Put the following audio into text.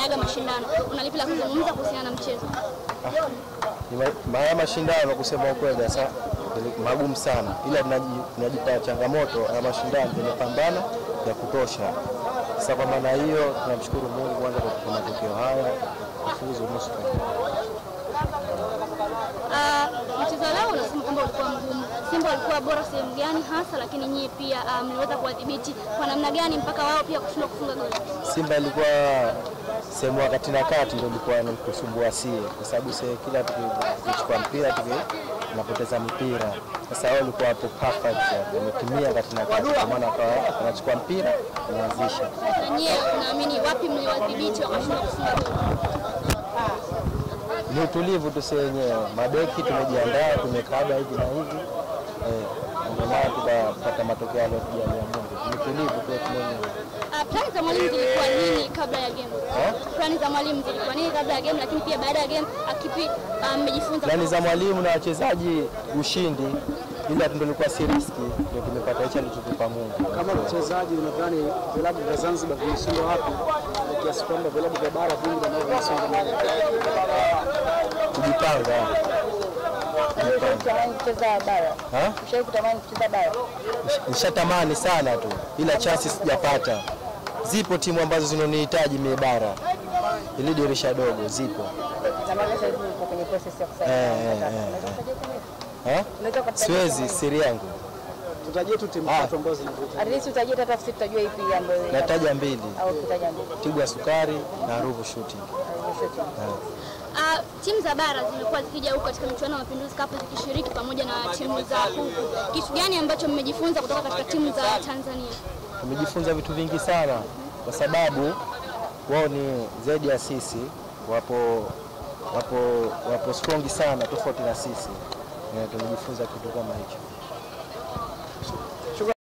mmeaga mashindano, una lipi la kuzungumza kuhusiana na mchezo? Ni ma- maya mashindano kusema ukweli sasa ni magumu sana, ila tunaji- tunajipa changamoto ya mashindano, tumepambana ya kutosha. Sasa kwa maana hiyo tunamshukuru Mungu kwanza kwa kutupa matokeo haya kufuzu nusu fainali. Ah, mchezo wa leo unasema kwamba ulikuwa mgumu. Simba walikuwa bora sehemu gani hasa, lakini nyie pia ah, mliweza kuwadhibiti kwa namna gani mpaka wao pia kushindwa kufunga goli? Simba ilikuwa sehemu ya kati na kati ndio ilikuwa ni kusumbua sie, kwa sababu sie kila tukichukua mpira tuki tunapoteza mpira. Sasa wao walikuwa hapo perfect, wametimia kati na kati, kwa maana kwa wanachukua mpira wanaanzisha. Na nyie naamini wapi mliwadhibiti wakashindwa kufunga goli? Ni utulivu tu sie wenyewe, mabeki tumejiandaa, tumekaba hivi na hivi eh, ndio maana tukapata matokeo aliyotujalia Mungu. Ni utulivu tu wetu mwenyewe. Ah, plani za mwalimu zilikuwa nini kabla ya game? Plani za mwalimu zilikuwa nini kabla ya game, lakini pia baada ya game akipi ah, mmejifunza Plani za mwalimu na wachezaji ushindi, ila ndio ilikuwa si riski, ndio tumepata hicho alichotupa Mungu. Kama mchezaji unadhani vilabu vya Zanzibar vimeshindwa wapi na kiasi kwamba vilabu vya bara vingi ndio vinasonga mbele? Kujipanga. Kutamani kucheza bara. Ha? Ushawahi kutamani kucheza bara? Nishatamani sana tu, ila chansi sijapata. Zipo timu ambazo zinanihitaji mie bara, ili dirisha dogo zipo. Na maana sasa hivi uko kwenye process ya kusaini. Eh, eh, eh, eh. Ha? Unaweza kutajia Siwezi, siri yangu. Tutajie tu timu Ah. tatu ambazo zinavuta. At least utajie hata sisi tutajua ipi ambayo Nataja mbili, au kutaja mbili. Tigwa Sukari na Ruvu Shooting. Ah, timu za bara zimekuwa zikija huku katika michuano ya Mapinduzi Cup zikishiriki pamoja na timu za huku. Kitu gani ambacho mmejifunza kutoka katika timu za Tanzania? Tumejifunza vitu vingi sana, kwa sababu wao ni zaidi ya sisi, wapo wapo wapo strongi sana tofauti na sisi. Eh, Tumejifunza kitu kama hicho.